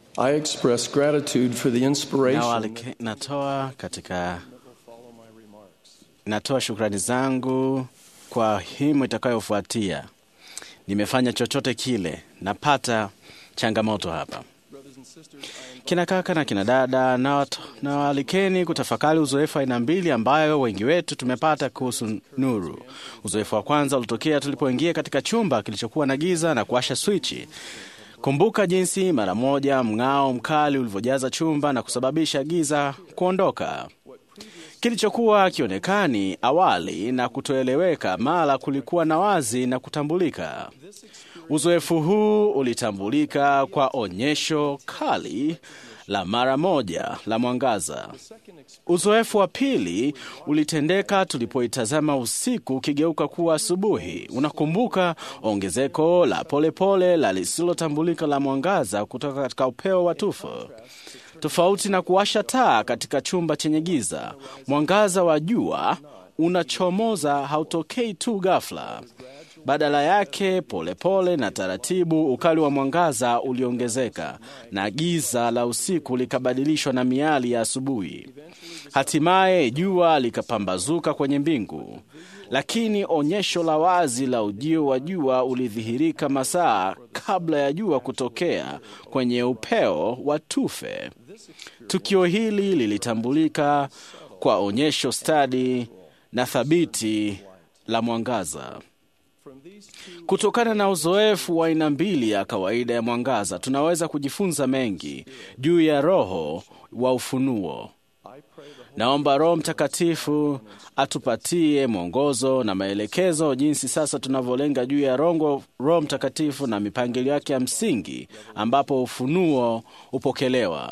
I express gratitude for the inspiration. Nawalike- natoa katika natoa shukrani zangu kwa himu itakayofuatia. Nimefanya chochote kile, napata changamoto hapa. Kina kaka na kina dada, nawat- nawaalikeni kutafakari uzoefu aina mbili ambayo wengi wetu tumepata kuhusu nuru. Uzoefu wa kwanza ulitokea tulipoingia katika chumba kilichokuwa na giza na kuwasha swichi. Kumbuka jinsi mara moja mng'ao mkali ulivyojaza chumba na kusababisha giza kuondoka. Kilichokuwa kionekani awali na kutoeleweka mara kulikuwa na wazi na kutambulika. Uzoefu huu ulitambulika kwa onyesho kali la mara moja la mwangaza. Uzoefu wa pili ulitendeka tulipoitazama usiku ukigeuka kuwa asubuhi. Unakumbuka ongezeko la polepole la lisilotambulika la mwangaza kutoka katika upeo wa tufo. Tofauti na kuwasha taa katika chumba chenye giza, mwangaza wa jua unachomoza hautokei tu ghafla. Badala yake, polepole pole na taratibu, ukali wa mwangaza uliongezeka na giza la usiku likabadilishwa na miali ya asubuhi. Hatimaye jua likapambazuka kwenye mbingu, lakini onyesho la wazi la ujio wa jua ulidhihirika masaa kabla ya jua kutokea kwenye upeo wa tufe. Tukio hili lilitambulika kwa onyesho stadi na thabiti la mwangaza. Kutokana na uzoefu wa aina mbili ya kawaida ya mwangaza, tunaweza kujifunza mengi juu ya roho wa ufunuo. Naomba Roho Mtakatifu atupatie mwongozo na maelekezo jinsi sasa tunavyolenga juu ya rongo Roho Mtakatifu na mipangilio yake ya msingi ambapo ufunuo upokelewa.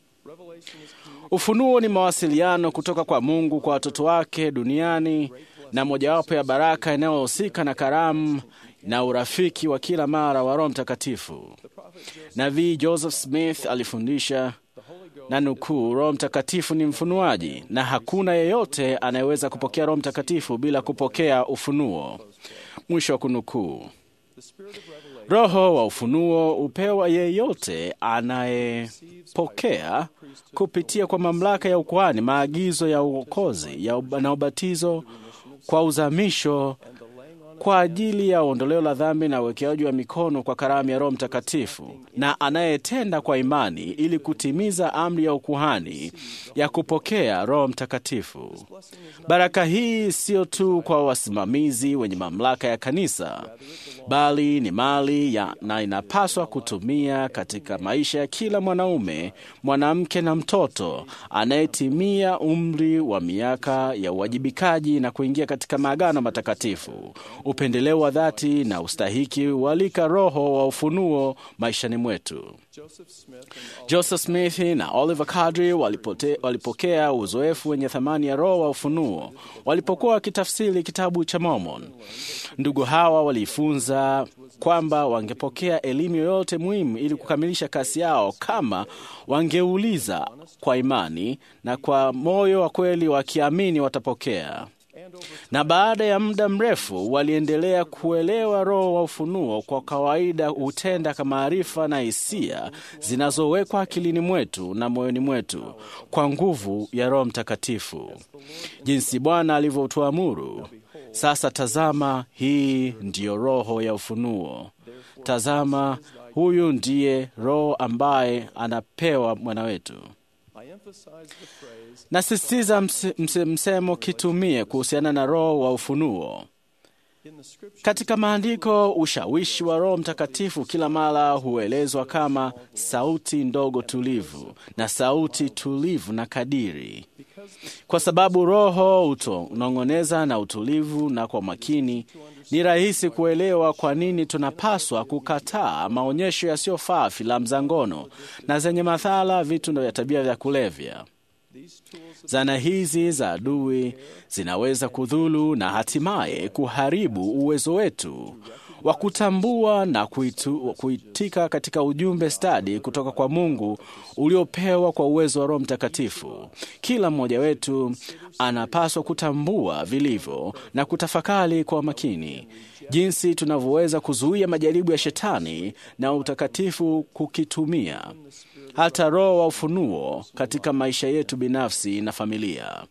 Ufunuo ni mawasiliano kutoka kwa Mungu kwa watoto wake duniani na mojawapo ya baraka inayohusika na karamu na urafiki wa kila mara wa Roho Mtakatifu. Nabii Joseph Smith alifundisha na nukuu, Roho Mtakatifu ni mfunuaji na hakuna yeyote anayeweza kupokea Roho Mtakatifu bila kupokea ufunuo. Mwisho wa kunukuu. Roho wa ufunuo upewa yeyote anayepokea kupitia kwa mamlaka ya ukuhani, maagizo ya uokozi ya ub- na ubatizo kwa uzamisho kwa ajili ya ondoleo la dhambi na uwekeaji wa mikono kwa karamu ya Roho Mtakatifu, na anayetenda kwa imani ili kutimiza amri ya ukuhani ya kupokea Roho Mtakatifu. Baraka hii sio tu kwa wasimamizi wenye mamlaka ya kanisa, bali ni mali ya, na inapaswa kutumia katika maisha ya kila mwanaume, mwanamke na mtoto anayetimia umri wa miaka ya uwajibikaji na kuingia katika maagano matakatifu. Upendeleo wa dhati na ustahiki hualika Roho wa ufunuo maishani mwetu. Joseph Smith na Oliver Cowdery walipote, walipokea uzoefu wenye thamani ya roho wa ufunuo walipokuwa wakitafsiri kitabu cha Mormon. Ndugu hawa walifunza kwamba wangepokea elimu yoyote muhimu ili kukamilisha kazi yao kama wangeuliza kwa imani na kwa moyo wa kweli, wakiamini watapokea na baada ya muda mrefu waliendelea kuelewa roho wa ufunuo. Kwa kawaida hutenda kama maarifa na hisia zinazowekwa akilini mwetu na moyoni mwetu kwa nguvu ya Roho Mtakatifu, jinsi Bwana alivyotuamuru. Sasa tazama, hii ndiyo roho ya ufunuo. Tazama, huyu ndiye roho ambaye anapewa mwana wetu. Nasisitiza mse, mse, msemo kitumie kuhusiana na roho wa ufunuo. Katika maandiko, ushawishi wa Roho Mtakatifu kila mara huelezwa kama sauti ndogo tulivu na sauti tulivu na kadiri, kwa sababu Roho utonong'oneza na utulivu na kwa makini. Ni rahisi kuelewa kwa nini tunapaswa kukataa maonyesho yasiyofaa, filamu za ngono na zenye madhara, vitu vya tabia vya kulevya. Zana hizi za adui zinaweza kudhulu na hatimaye kuharibu uwezo wetu wa kutambua na kuitu, kuitika katika ujumbe stadi kutoka kwa Mungu uliopewa kwa uwezo wa Roho Mtakatifu. Kila mmoja wetu anapaswa kutambua vilivyo na kutafakari kwa makini jinsi tunavyoweza kuzuia majaribu ya Shetani na utakatifu kukitumia hata roho wa ufunuo katika maisha yetu binafsi na familia.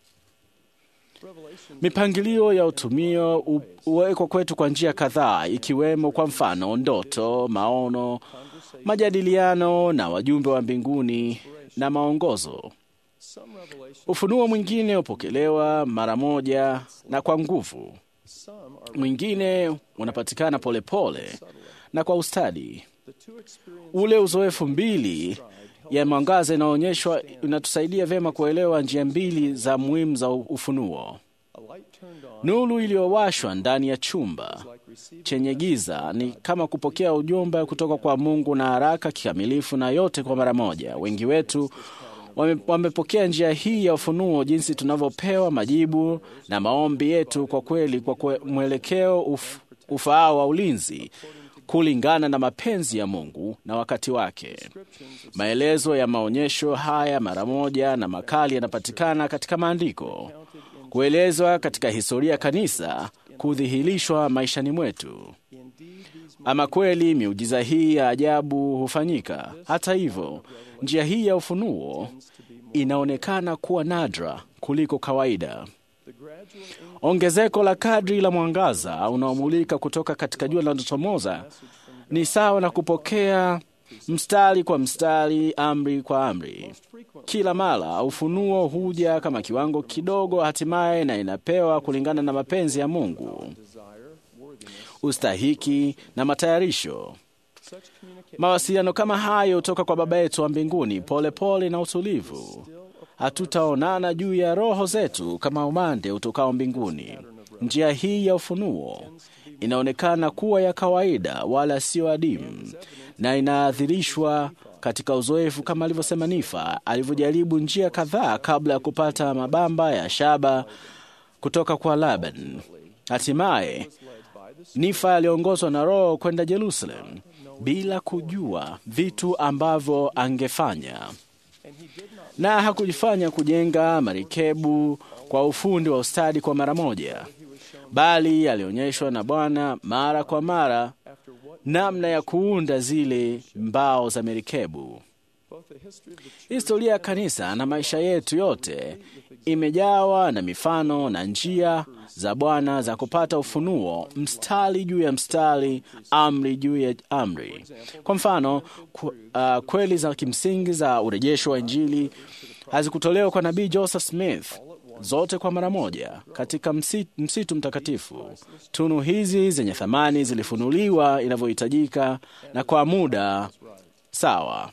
Mipangilio ya utumio hu- huwekwa kwetu kwa njia kadhaa, ikiwemo kwa mfano ndoto, maono, majadiliano na wajumbe wa mbinguni na maongozo. Ufunuo mwingine hupokelewa mara moja na kwa nguvu, mwingine unapatikana polepole na kwa ustadi. Ule uzoefu mbili ya mwangaza inaonyeshwa inatusaidia vyema kuelewa njia mbili za muhimu za ufunuo. Nuru iliyowashwa ndani ya chumba chenye giza ni kama kupokea ujumbe kutoka kwa Mungu na haraka, kikamilifu na yote kwa mara moja. Wengi wetu wame, wamepokea njia hii ya ufunuo jinsi tunavyopewa majibu na maombi yetu kwa kweli, kwa kwe, mwelekeo uf, ufaao wa ulinzi kulingana na mapenzi ya Mungu na wakati wake. Maelezo ya maonyesho haya mara moja na makali yanapatikana katika maandiko, kuelezwa katika historia ya kanisa, kudhihirishwa maishani mwetu. Ama kweli miujiza hii ya ajabu hufanyika. Hata hivyo, njia hii ya ufunuo inaonekana kuwa nadra kuliko kawaida. Ongezeko la kadri la mwangaza unaomulika kutoka katika jua linalochomoza ni sawa na kupokea mstari kwa mstari, amri kwa amri. Kila mara ufunuo huja kama kiwango kidogo, hatimaye na inapewa kulingana na mapenzi ya Mungu, ustahiki na matayarisho. Mawasiliano kama hayo hutoka kwa Baba yetu wa mbinguni, polepole pole na utulivu. Hatutaonana juu ya roho zetu kama umande utokao mbinguni. Njia hii ya ufunuo inaonekana kuwa ya kawaida, wala sio adimu, na inaadhirishwa katika uzoefu kama alivyosema Nifa alivyojaribu njia kadhaa kabla ya kupata mabamba ya shaba kutoka kwa Laban. Hatimaye Nifa aliongozwa na Roho kwenda Jerusalem bila kujua vitu ambavyo angefanya, na hakujifanya kujenga marikebu kwa ufundi wa ustadi kwa mara moja, bali alionyeshwa na Bwana mara kwa mara namna ya kuunda zile mbao za merikebu. Historia ya kanisa na maisha yetu yote imejawa na mifano na njia za Bwana za kupata ufunuo, mstari juu ya mstari, amri juu ya amri. Kwa mfano, ku, uh, kweli za kimsingi za urejesho wa Injili hazikutolewa kwa nabii Joseph Smith zote kwa mara moja katika msitu, msitu mtakatifu. Tunu hizi zenye thamani zilifunuliwa inavyohitajika na kwa muda sawa.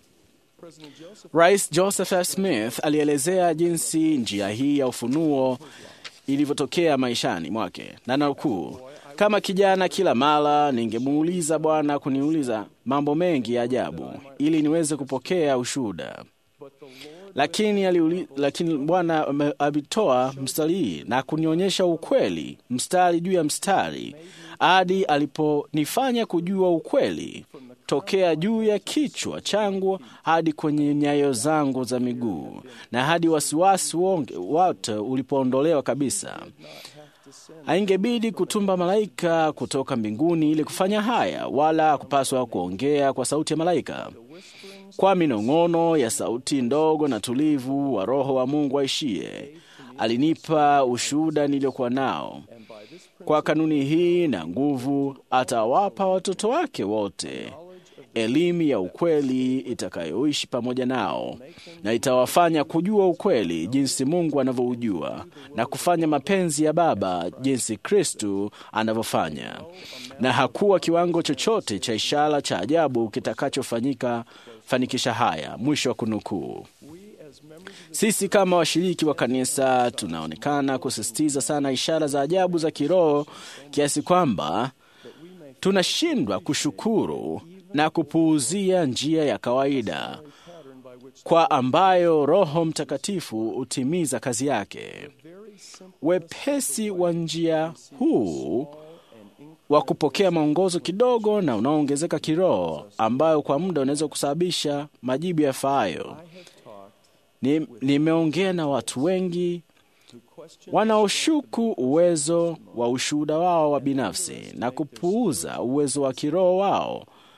Rais Joseph F. Smith alielezea jinsi njia hii ya ufunuo ilivyotokea maishani mwake, na nukuu, kama kijana, kila mara ningemuuliza Bwana kuniuliza mambo mengi ya ajabu ili niweze kupokea ushuhuda lakini aliuli, lakini Bwana alitoa mstari hii na kunionyesha ukweli mstari juu ya mstari hadi aliponifanya kujua ukweli tokea juu ya kichwa changu hadi kwenye nyayo zangu za miguu na hadi wasiwasi wote ulipoondolewa kabisa. Haingebidi kutumba malaika kutoka mbinguni ili kufanya haya, wala kupaswa kuongea kwa sauti ya malaika kwa minong'ono ya sauti ndogo na tulivu wa Roho wa Mungu aishie. Alinipa ushuhuda niliokuwa nao. Kwa kanuni hii na nguvu, atawapa watoto wake wote elimu ya ukweli itakayoishi pamoja nao, na itawafanya kujua ukweli jinsi Mungu anavyoujua na kufanya mapenzi ya Baba jinsi Kristu anavyofanya. Na hakuwa kiwango chochote cha ishara cha ajabu kitakachofanyika fanikisha haya. Mwisho wa kunukuu. Sisi kama washiriki wa kanisa tunaonekana kusisitiza sana ishara za ajabu za kiroho kiasi kwamba tunashindwa kushukuru na kupuuzia njia ya kawaida kwa ambayo Roho Mtakatifu hutimiza kazi yake. Wepesi wa njia huu wa kupokea maongozo kidogo na unaoongezeka kiroho, ambayo kwa muda unaweza kusababisha majibu yafaayo. Nimeongea ni na watu wengi wanaoshuku uwezo wa ushuhuda wao wa binafsi na kupuuza uwezo wa kiroho wao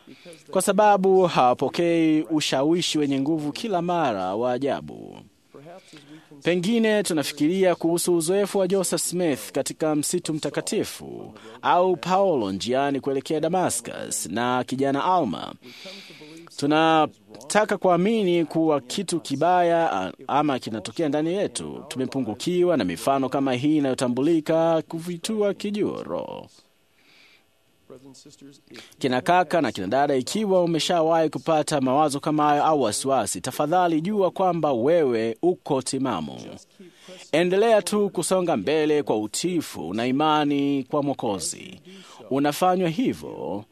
kwa sababu hawapokei ushawishi wenye nguvu kila mara wa ajabu. Pengine tunafikiria kuhusu uzoefu wa Joseph Smith katika msitu mtakatifu au Paulo njiani kuelekea Damascus na kijana Alma. Tunataka kuamini kuwa kitu kibaya ama kinatokea ndani yetu. Tumepungukiwa na mifano kama hii inayotambulika kuvitua kijuro. Kina kaka na kina dada, ikiwa umeshawahi kupata mawazo kama hayo au wasiwasi, tafadhali jua kwamba wewe uko timamu. Endelea tu kusonga mbele kwa utiifu na imani kwa Mwokozi. Unafanywa hivyo,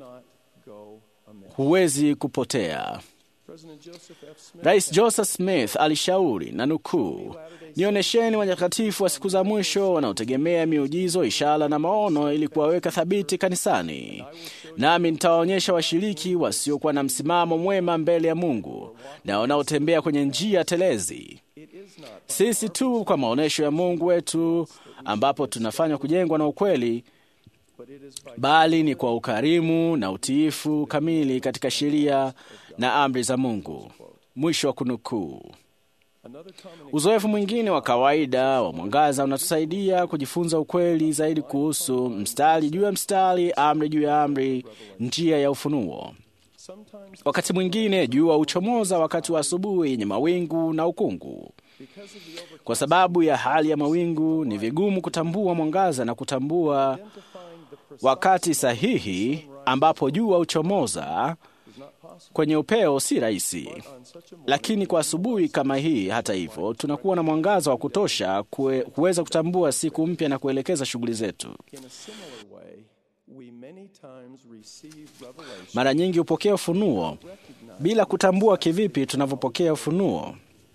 huwezi kupotea. Rais Joseph Smith alishauri na nukuu, nionyesheni watakatifu wa siku za mwisho wanaotegemea miujizo, ishara na maono ili kuwaweka thabiti kanisani, nami nitawaonyesha washiriki wasiokuwa na msimamo mwema mbele ya Mungu na wanaotembea kwenye njia telezi. Sisi tu kwa maonyesho ya Mungu wetu ambapo tunafanywa kujengwa na ukweli bali ni kwa ukarimu na utiifu kamili katika sheria na amri za Mungu. Mwisho wa kunukuu. Uzoefu mwingine wa kawaida wa mwangaza unatusaidia kujifunza ukweli zaidi kuhusu mstari juu ya mstari, amri juu ya amri, njia ya ufunuo. Wakati mwingine jua huchomoza wakati wa asubuhi yenye mawingu na ukungu. Kwa sababu ya hali ya mawingu, ni vigumu kutambua mwangaza na kutambua wakati sahihi ambapo jua huchomoza kwenye upeo si rahisi, lakini kwa asubuhi kama hii, hata hivyo, tunakuwa na mwangaza wa kutosha kue, kuweza kutambua siku mpya na kuelekeza shughuli zetu. Mara nyingi hupokea ufunuo bila kutambua kivipi tunavyopokea ufunuo.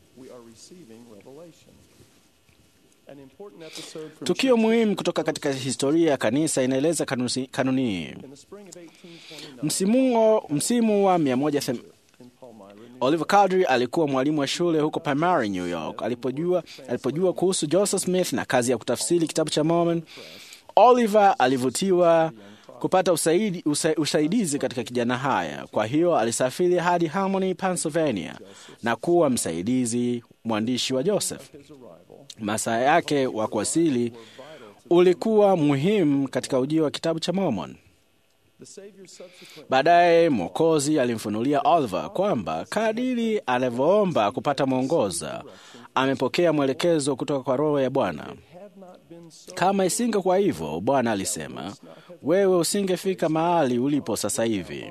Tukio muhimu kutoka katika historia ya kanisa inaeleza kanuni hii. Msimu, msimu wa 100 Oliver Cowdery alikuwa mwalimu wa shule huko Palmyra, New York. Alipojua, alipojua kuhusu Joseph Smith na kazi ya kutafsiri kitabu cha Mormon, Oliver alivutiwa kupata usaidi, usa, usaidizi katika kijana haya. Kwa hiyo alisafiri hadi Harmony, Pennsylvania na kuwa msaidizi mwandishi wa Joseph. Masaa yake wa kuwasili ulikuwa muhimu katika ujio wa kitabu cha Mormon. Baadaye Mwokozi alimfunulia Oliver kwamba kadiri anavyoomba kupata mwongoza, amepokea mwelekezo kutoka kwa Roho ya Bwana. Kama isingekuwa hivyo, Bwana alisema, wewe usingefika mahali ulipo sasa hivi.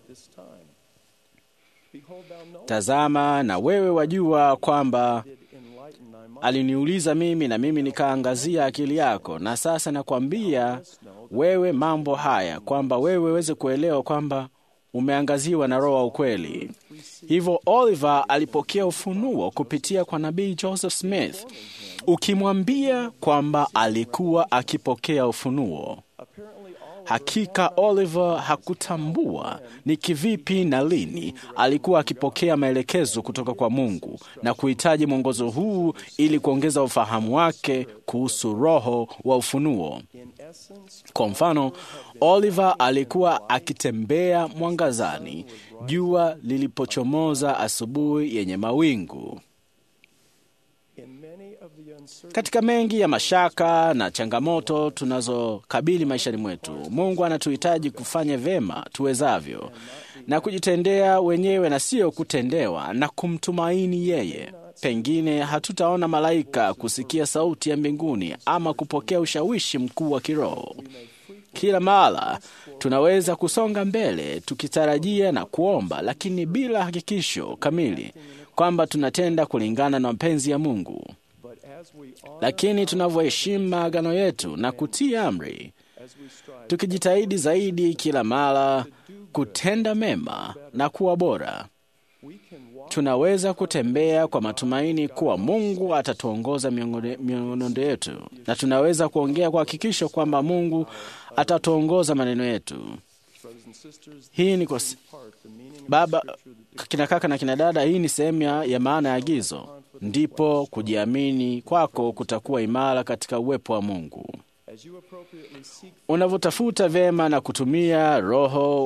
Tazama, na wewe wajua kwamba aliniuliza mimi na mimi nikaangazia akili yako, na sasa nakwambia wewe mambo haya, kwamba wewe weze kuelewa kwamba umeangaziwa na Roho wa ukweli. Hivyo Oliver alipokea ufunuo kupitia kwa nabii Joseph Smith, ukimwambia kwamba alikuwa akipokea ufunuo. Hakika Oliver hakutambua ni kivipi na lini alikuwa akipokea maelekezo kutoka kwa Mungu na kuhitaji mwongozo huu ili kuongeza ufahamu wake kuhusu roho wa ufunuo. Kwa mfano, Oliver alikuwa akitembea mwangazani jua lilipochomoza asubuhi yenye mawingu. Katika mengi ya mashaka na changamoto tunazokabili maishani mwetu, Mungu anatuhitaji kufanya vyema tuwezavyo na kujitendea wenyewe na sio kutendewa na kumtumaini yeye. Pengine hatutaona malaika, kusikia sauti ya mbinguni ama kupokea ushawishi mkuu wa kiroho. Kila mara tunaweza kusonga mbele tukitarajia na kuomba, lakini bila hakikisho kamili kwamba tunatenda kulingana na mapenzi ya Mungu. Lakini tunavyoheshimu maagano yetu na kutii amri, tukijitahidi zaidi kila mara kutenda mema na kuwa bora, tunaweza kutembea kwa matumaini kuwa Mungu atatuongoza miongondo yetu, na tunaweza kuongea kwa hakikisho kwamba Mungu atatuongoza maneno yetu. Hii ni kwa baba, kina kaka na kina dada, hii ni sehemu ya maana ya agizo. Ndipo kujiamini kwako kutakuwa imara katika uwepo wa Mungu. Unavyotafuta vyema na kutumia Roho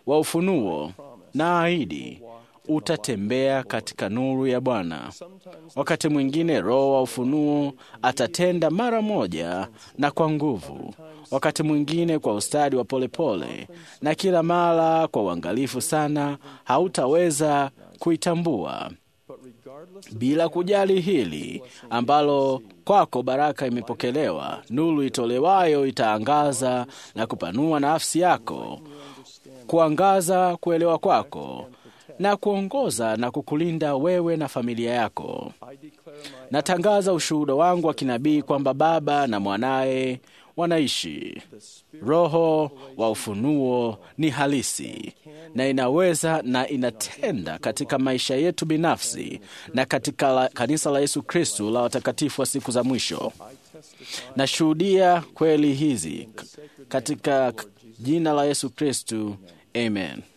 wa ufunuo na ahidi utatembea katika nuru ya Bwana. Wakati mwingine Roho wa ufunuo atatenda mara moja na kwa nguvu, wakati mwingine kwa ustadi wa polepole, na kila mara kwa uangalifu sana, hautaweza kuitambua. Bila kujali hili ambalo kwako baraka imepokelewa, nuru itolewayo itaangaza na kupanua nafsi yako, kuangaza kuelewa kwako na kuongoza na kukulinda wewe na familia yako. Natangaza ushuhuda wangu wa kinabii kwamba Baba na mwanaye wanaishi. Roho wa ufunuo ni halisi na inaweza na inatenda katika maisha yetu binafsi na katika la, kanisa la Yesu Kristu la watakatifu wa siku za mwisho. Nashuhudia kweli hizi katika jina la Yesu Kristu, amen.